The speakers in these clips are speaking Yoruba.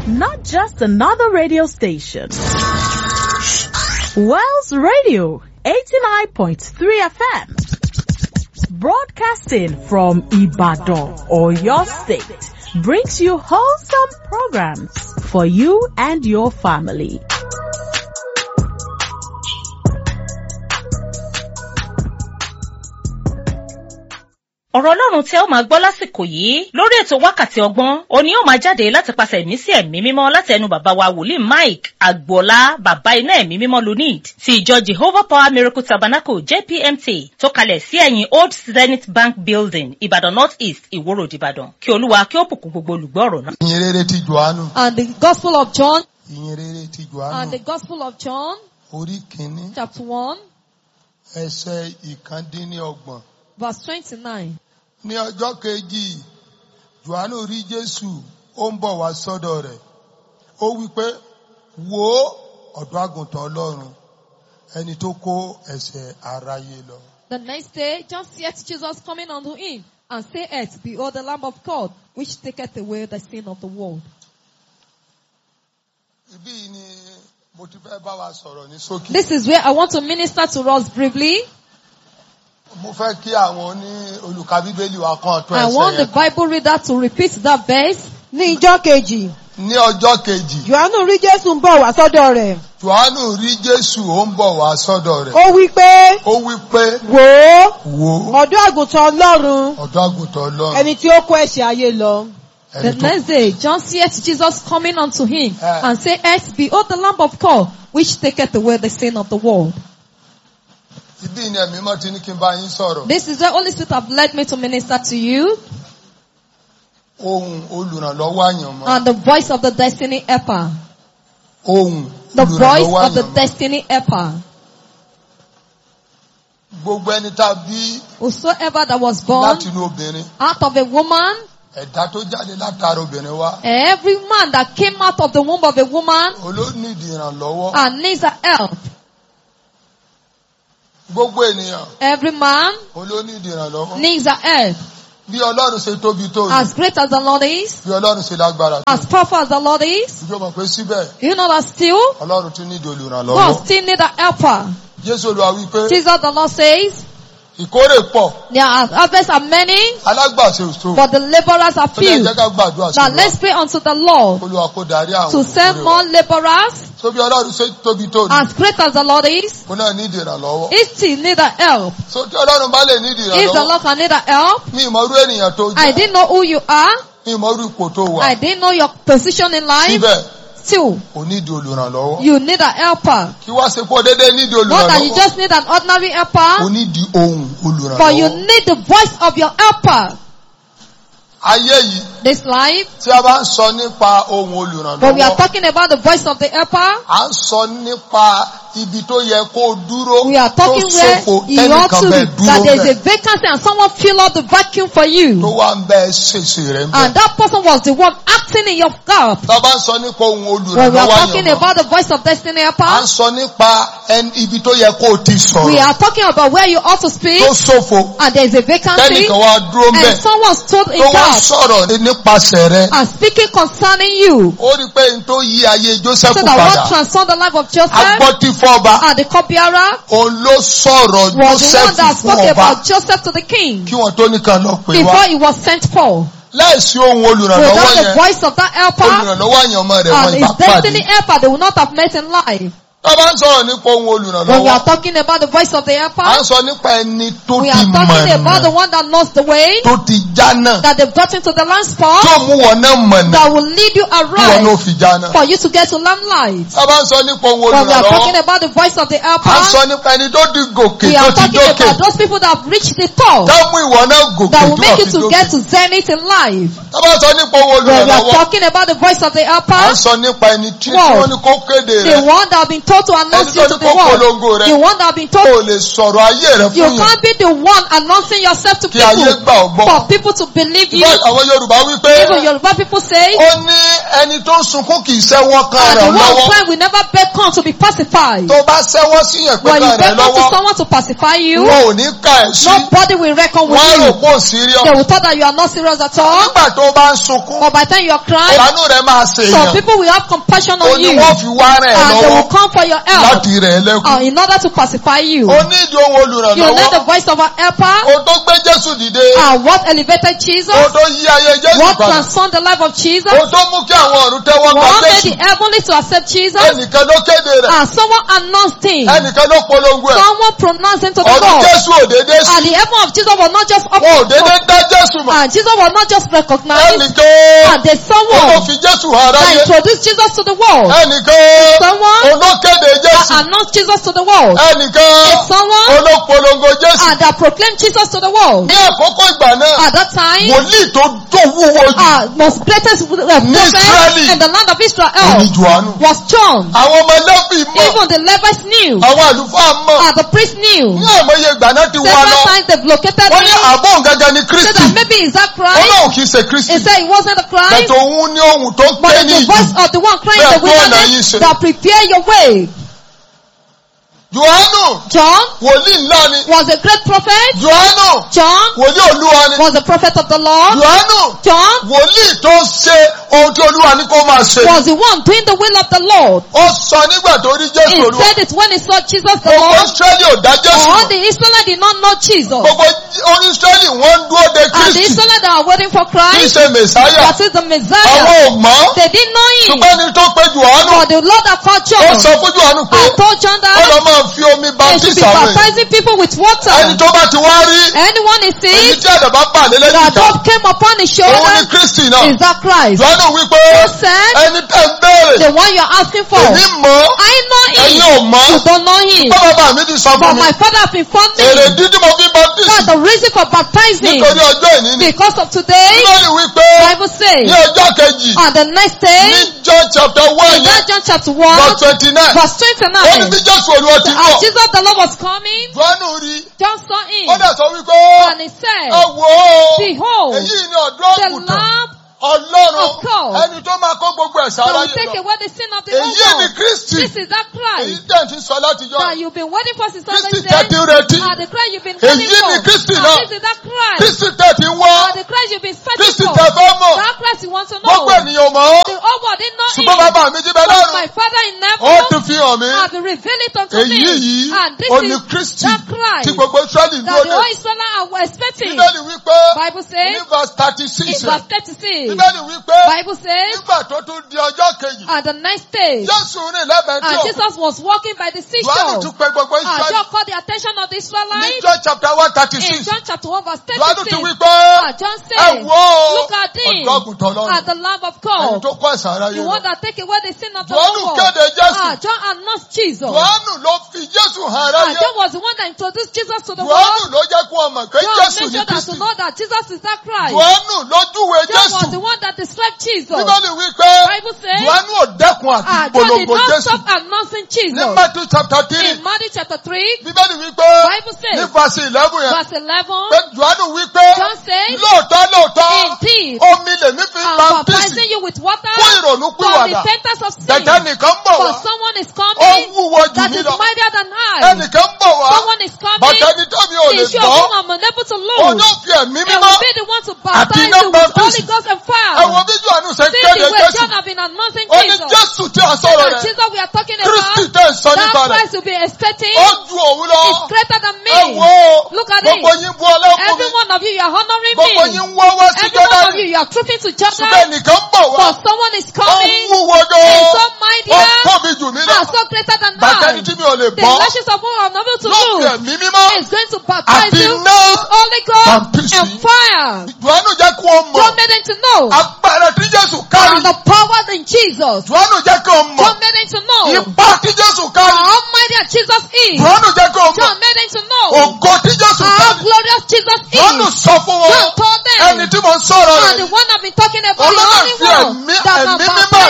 not just another radio station. Wells Radio, 89.3 FM. Broadcasting from Ibadan or your state brings you wholesome programs for you and your family. ọ̀rọ̀ ọlọ́run tí ẹ ó máa gbọ́ lásìkò yìí lórí ètò wákàtí ọgbọ́n òní ó máa jáde láti pàṣẹ ẹ̀mí sí ẹ̀mí mímọ́ láti ẹnu bàbá wa wòlíì mike agboola bàbá iná ẹ̀mí mímọ́ lunid ti ìjọ jehovah power miracle tabernacle jpmt tó kalẹ̀ sí ẹ̀yìn old zenith bank building ìbàdàn north east ìwòrò ìbàdàn kí olúwa kí ó bùkún gbogbo olùgbọ́ ọ̀rọ̀ náà. ìyìn rere ti johannu And the Gospel of John, ìyìn rere ti and johannu the Gospel of John, orí kìíní chapter 1, ẹsẹ̀ ìkàndínlọ́gbọ̀n verse 29. ní ọjọ́ kejì johannu rí jésù ó ń bọ̀ wá sọ́dọ̀ rẹ̀ ó wí pé wò ó ọ̀dọ́ àgùntàn ọlọ́run ẹni tó kó ẹ̀ṣẹ̀ aráyé lọ. The next day, John seeth Jesus coming unto him, and saith, Behold the Lamb of God, which taketh away the sin of the world. ibí yìí ni mo ti fẹ́ bá wa sọ̀rọ̀ ní ṣókí. This is where I want to minister to us briefly. mo fẹ́ kí àwọn oní olùka bíbélì wa kan tó I ẹsẹ̀ want the yẹn. Bible reader to repeat that verse. ní ijọ́ kejì ní ọjọ́ kejì johannu rí jésù ń bọ̀ wá sọ́dọ̀ rẹ̀ johannu rí jésù ó ń bọ̀ wá sọ́dọ̀ rẹ̀ ó wí pé ó wí pé wò ó wò ó ọ̀dọ́ àgùntàn ọlọ́run ọ̀dọ́ àgùntàn ọlọ́run ẹni tí ó kó ẹ̀ṣẹ̀ ayé lọ. The ẹni tó next day, John seeth Jesus coming unto him, Ah. and saith, Behold the Lamb of God, which taketh away the sin of the world. Ibí ni ẹ̀mí mọ́ ti ní kí n bá yín sọ̀rọ̀. This is the Holy Spirit have led me to minister to you, Ohun olùrànlọ́wọ́ àyànmọ́. and the voice of the destiny helper. Ohun The voice olùrànlọ́wọ́ of the àyànmọ́. destiny helper. Gbogbo ẹni tá a bí Whosoever that was born láti inú obìnrin. out of a woman, Ẹ̀dá tó jáde látara obìnrin wá. every man that came out of the womb of a woman Olóníìdì ìrànlọ́wọ́. and needs a help. Gbogbo ènìyàn Every man olóníìdì ìrànlọ́wọ́. needs a help. Bí Ọlọ́run ṣe tóbi tó yìí. As great as the Lord is, Bí Ọlọ́run ṣe lágbára tó. as powerful as the Lord is, Ìjọ mọ̀ pé síbẹ̀ you know that still, Ọlọ́run tún nídìí God olùrànlọ́wọ́. still need a helper. Jésù Olúwa wí pé Jesus the Lord says, ìkórè pọ̀ there are harvests are many, alágbàṣe òṣò. but the laborers are Ó lè few. jẹ́ ká gbàdúrà sí Now wa. let's pray unto the Lord Olúwa kó darí àwọn to send ìkórè more wa. laborers. So bí Ọlọ́run ṣe tóbi tó ní. As great as the Lord is, Kó náà nídìí ìrànlọ́wọ́. he still need a help. So tí Ọlọ́run bá lè nídìí If the ìrànlọ́wọ́. Lord can need a help, Mi ìmọ̀ irú ènìyàn tó I jẹ́. didn't know who you are. Mi ìmọ̀ irú ipò tó wà. I didn't know your position in life. Síbẹ̀ Still, kò nídìí olùrànlọ́wọ́. you need a helper. Kí wá ṣe pọ̀ déédéé nídìí Not that you olùrànlọ́wọ́. just need an ordinary O helper, nídìí ohun but you olùrànlọ́wọ́. need the voice of your helper. Ayé yìí This life, tí a bá ń sọ nípa ohun but we are olùrànlọ́wọ́. talking about the voice of the helper. À ń sọ nípa ibi tó yẹ kó o dúró. We are Tó talking where ṣòfò you ought tẹ́nìkan to, bẹ́ẹ̀ that dúró there is a bẹ́ẹ̀. vacancy and someone fill up the vacuum for Tó you. wá ń bẹ́ẹ̀ ṣèṣe rẹ̀ ń And bẹ́ẹ̀. that person was the one acting in your gap. Tá a bá ń sọ nípa ohun When we are olùrànlọ́wọ́ talking àyànmọ́. about the voice of destiny À ń helper, sọ nípa ẹni- ibi tó yẹ kó o ti we sọ̀rọ̀. are talking about where you ought to speak Tó ṣòfò and there is a vacancy tẹ́nìkan wá dúró ń and bẹ̀. someone stood in Tó wá gap sọ̀rọ̀ nípasẹ̀ rẹ̀. and speaking concerning you. Ó rí pé n tó yí ayé Joseph So that what padà. transformed the life of Joseph Agbọ́tífọ́ba. and the cupbearer Òun ló sọ̀rọ̀ was the one Joseph that fún spoke ọba. about Joseph to the king Kí wọ́n tó nìkan lọ pè before wá. he was sent for. Láìsí ohun olùrànlọ́wọ́ Without the yẹn. voice of that helper Olùrànlọ́wọ́ àyànmọ́ rẹ̀ wọ́n and ìbá his destiny pàdé. helper, they will not have met in life. Tá a bá ń sọ̀rọ̀ nípa ohun When we olùrànlọ́wọ́. are talking about the voice of the À helper, ń sọ nípa ẹni tó we ti are talking about the mọ̀nà. one that knows the way, Tó ti jánà. that they've gotten to the land spot, Tó mú wọn náà mọ̀nà. that will lead you Kí wọn náà aright fi jánà. for you to get to land light. Tá a bá ń sọ nípa ohun When we are talking olùrànlọ́wọ́. about the voice of the À ń helper, sọ nípa ẹni tó di gòkè we tó are ti talking dókè. about those people that have reached the top, Tá mú ìwọ náà gòkè that tó will make you fi to dókè. get to zenith in life. Tá a bá ń sọ nípa ohun When we are olùrànlọ́wọ́. talking about the voice of the À ń helper, sọ nípa ẹni tí Wow. wọ́n ní kó kéde the rẹ̀. one that have been told to announce Ẹni you tó to ní the kó world. polongo rẹ̀. The one that have been o told lè sọ̀rọ̀ ayé rẹ you fún yàn can't be the one announcing yourself to kí ayé people gbà ọ́ gbọ́. for people to believe you. Bẹ́ẹ̀ àwọn Yorùbá wí pé Even Yoruba people say, ó ní ẹni tó ń sunkún kì í sẹ́wọ́ kan and the rẹ̀ one lọ́wọ́. friend will never beckon to be pacified. Tó bá sẹ́wọ́ sí yẹn pé When you kan rẹ̀ beckon to lọ́wọ́, someone to pacify you, wọn ò ní ka ẹ̀ sí. nobody will reckon with Wọ́n á rò you. pé ò síríọ̀. They will thought that you are not serious at all. Nígbà tó bá ń sunkún, But by the time you are crying, ìbánú rẹ̀ máa ṣe some èèyàn. people will have compassion Ó on ní you. wọ́n fi wá rẹ̀ And they lọ́wọ́ will come for your help láti rẹ̀ ẹ́ lẹ́kùn. uh, in order to pacify you. Ó ní ìdí ohun You need the olùrànlọ́wọ́. voice of an helper. Ó tó gbé Jésù dìde. And what elevated Jesus? Ó tó yí ayé Jésù What padà. transformed the life of Jesus? Ó tó mú kí àwọn ọ̀run tẹ́wọ́ gba What made Jésù. the heavenly to accept Jesus? Ẹnìkan ló kéde rẹ̀. And someone announced him. Ẹnìkan ló polongo ẹ̀. Someone pronounced him to the Ọdún world. Jésù ò dédé sí. And the heaven of Jesus was not just up Wọn ò dédé dá Jésù mọ̀. and Jesus was not just recognized. Ẹnìkan And there's ó tó someone fi Jésù hàn that aráyé. introduced Jesus to the world. Ẹnìkan Someone olókéde that Jésù. announced Jesus to the world. Ẹnìkan Someone olópolongo Jésù. and that proclaimed Jesus to the world. Ní àkókò ìgbà náà, At that time, wòlíì tó tó wúwo jù uh, most greatest uh, prophet Israeli. in the land of ní Israel Jòhánù. was John. Àwọn ọmọ Lẹ́fì mọ̀, Even the Levites knew. àwọn àlùfáà mọ̀. And the priest knew. Ní àìmọye ìgbà náà ti wá Several lọ. times they've located Wọ́n ní him. àbọ̀ gẹ́gẹ́ ni Said Kristi. that maybe is that Christ? Ọlọ́run kìí ṣe Kristi. He said it wasn't the Christ. Bẹ̀tẹ̀ òun ní ohun tó But ké it's ní the ìjì. voice of the one crying in the Bẹ́ẹ̀ tó ọ̀nà yìí wilderness ṣe. that prepare your way. Jòhánù John wòlíì ńlá ni. was a great prophet. Jòhánù John wòlíì Olúwa ni. was a prophet of the Lord. Jòhánù John wòlíì tó ṣe ohun tí Olúwa ní kó máa ṣe. was the one doing the will of the Lord. Ó sọ nígbà tó rí He Jésù Olúwa. said it when he saw Jesus the Gbogbo Lord. Ísírẹ́lì ò dá Jésù All mọ̀. the Israelites did not know Jesus. Gbogbo orí Ísírẹ́lì wọ́n ń dúró de And the Kristi. Israelites that are waiting for Kì í Christ, ṣe Mèsáyà. that is the Messiah, Àwọn ò mọ̀. they didn't know him. Ṣùgbọ́n ní tó pé Jòhánù. But the Lord that called Ó John sọ fún Jòhánù pé and told John ó that lọ máa fi omi they should baptist be àwọn èèyàn. baptizing people with Ẹni water. tó bá ti wá rí Anyone is èyí sick, tí àdàbà bà lé lẹ́yìn that ìjà. dove came upon his Òun ni shoulder, Kristi náà. is that Christ. Jòhánù wípé Who said, ẹni tẹ́ ń béèrè. the one you're asking for, Èmi mọ̀ I know ẹ̀yin him. ò mọ̀. You don't know him. Bá bàbá mi ti sọ But fún mi. my father has informed Èrè me dídí mo fi baptist that the reason for baptizing nítorí ọjọ́ ìní ni. because of today, Bíbélì wípé Bible says, ní ọjọ́ kejì on the next day, ní John chapter one in yẹn that John chapter 1, verse twenty nine. verse Ó ní bí 29, Jésù Olúwa ti as bọ̀. Jesus the Lord was coming, Jòhánù rí. John saw Ó him, dẹ̀ sọ wípé and he ẹ said, wò ó. Behold, Èyí ni ọ̀dọ́ the àgùntàn. Lamb Ọlọ́run of God. ẹni tó máa kó gbogbo ẹ̀ṣẹ̀ that will aráyé take lọ. away the sin of the Èyí ni whole world. Kristi. This is that Èyí Christ tẹ̀ ti sọ láti jọ. that you've been waiting for since Kristi Sunday tẹ̀ ti ń retí. and the Christ you've been Èyí waiting ni for. Kristi And náà. this is that Christ. Kristi tẹ̀ ti ń wá. And the Christ you've been searching Kristi for. tẹ̀ fẹ́ mọ̀. That Christ you want to know. Gbogbo ènìyàn mọ̀ ọ́. The whole world didn't know Ṣùgbọ́n him. bàbá mi jí bẹ But lọ́run. my Father in Ó heaven ti fi hàn mí. has revealed it unto Èyí me. yìí And this ó ní is Kristi that Christ tí gbogbo Ísírẹ́lì ń that dúró the dè. whole Israelites were expecting. Bíbélì wípé Bible ní says verse thirty in six verse 36. Bíbélì wípé Bible says nígbà tó tún di ọjọ́ kejì and the next day Jésù rìn lẹ́bẹ̀ẹ́ tí and òkú. Jesus was walking by the Jòhánù seashore. tún pe gbogbo And Ísírẹ́lì. John called the attention of the Ní Israelites John chapter one thirty in six. John chapter 1 verse Jòhánù tún 36. wípé And John ẹ said, wò ó Look at him ọ̀dọ́ àgùntàn lọ́run. at the Lamb of Ẹni God, tó kọ́ ẹ̀ṣẹ̀ aráyé the lọ. one that take away the sin of the Jòhánù whole kéde world. Jésù. Ah, John announced Jesus. Jòhánù ló fi Jésù hàn Ah, aráyé. John was the one that introduced Jesus to the Jòhánù world. ló jẹ́ kó o mọ̀ pé John Jésù made ní sure that to Kristi. know that Jesus is that Christ. Jòhánù ló júwe John was the Jésù. one that described Jesus. Bíbélì wípé Bible says, Jòhánù ò dẹ́kun àti Ah, John did polongo not Jésù. stop announcing Ní Jesus. Matthew chapter three, In Matthew chapter 3, Bíbélì wípé Bible says, ní verse eleven yẹn, verse 11, pé Jòhánù wípé John says, lóòótọ́ lóòótọ́ Indeed, omi lèmi fi I'm baptisi baptizing you with water fún ìrònú for pìwàdà. repentance of sin. Dẹ̀dẹ̀ nìkan ń bọ̀ For wá. someone is Ó coming wúwo jù that mí is lọ. mightier than I. Ẹnìkan ń bọ̀ wá. Someone is coming. Bàtà ẹni tó mi ò lè The issue of gbọ́. whom I'm unable to Òun lose. yóò fi ẹ̀mí And mímọ́. will be the one to baptize iná you with baptism. Holy Ghost and fire. Ẹ wo bí Jòhánù ṣe See kéde the way Jésù. John have been announcing Ó ní Jesus. Jésù tí a sọ̀rọ̀ That rẹ̀. Jesus we are talking Kristi about, tẹ̀ ń sọ nípa that rẹ̀. Christ will be expecting Ó ju òun lọ. is greater than me. Ẹ wo Look at gbogbo it. yín bu ọlá fún Every mi. one of you, you are honoring Gbogbo me. yín ń wọ́wọ́ sí Every one of Jọ́dánì. you, you are trooping to Ṣùgbọ́n Jordan. ẹnìkan ń bọ̀ wá. For someone is Ó coming. wúwo Is gan-an. so Ó mightier. tóbi jù mí lọ. And so greater than Bàtà I. ẹni tí mi ò lè The bọ́. lashes of whom I'm able to Ló fi lose ẹ̀mí mímọ́. is going to baptize Àti you iná. with Holy Ghost Baptisi. and fire. Jòhánù jẹ́ kí wọ́n mọ̀. John made them to know Agbára tí Jésù kárí. and the power in Jesus. Jòhánù jẹ́ kí wọ́n mọ̀. John made them to know Ipá tí Jésù how kárí. almighty that Jesus is. Jòhánù jẹ́ kí wọ́n mọ̀. John made them to know Ògo tí Jésù how kárí. glorious Jesus Jòhánù is. sọ fún wọn. John told Ẹni them tí mo ń sọ̀rọ̀ and the rẹ̀. one I've been talking about, the Ọlọ́run only fi one ẹ̀mí that ẹ̀mí can mímọ́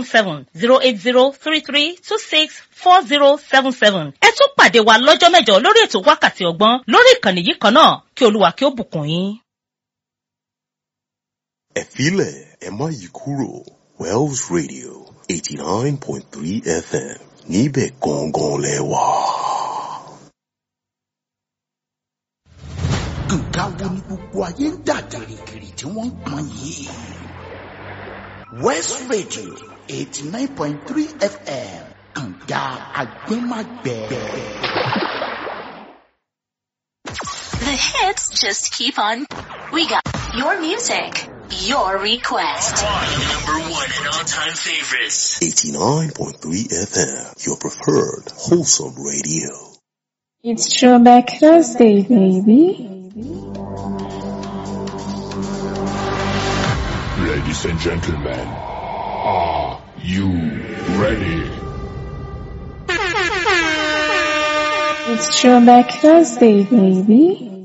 seven seven zero eight zero three three two six four zero seven seven. ẹ tún pàdé wa lọ́jọ́ mẹ́jọ lórí ètò wákàtí ọgbọ́n lórí ìkànnì yìí kan náà kí kí olúwa kí ó bùkún yín. ẹ filẹ̀ ẹ má yí kúrò Wells Radio eighty nine point three FM níbẹ̀ gangan lẹ wà. nǹkan wo ni gbogbo ayé ń dà gìrìgìrì tí wọ́n ń pọn yìí. West Radio eighty nine point three FM kànga agbẹ́màgbẹ́. The hits just keep on. We got your music, your request. Number one and all-time favorites. eighty nine point three FM your preferred wholesome radio. It's Throwback Thursday, baby. Ladies and gentlemen, are you ready? It's Throwback Thursday, baby.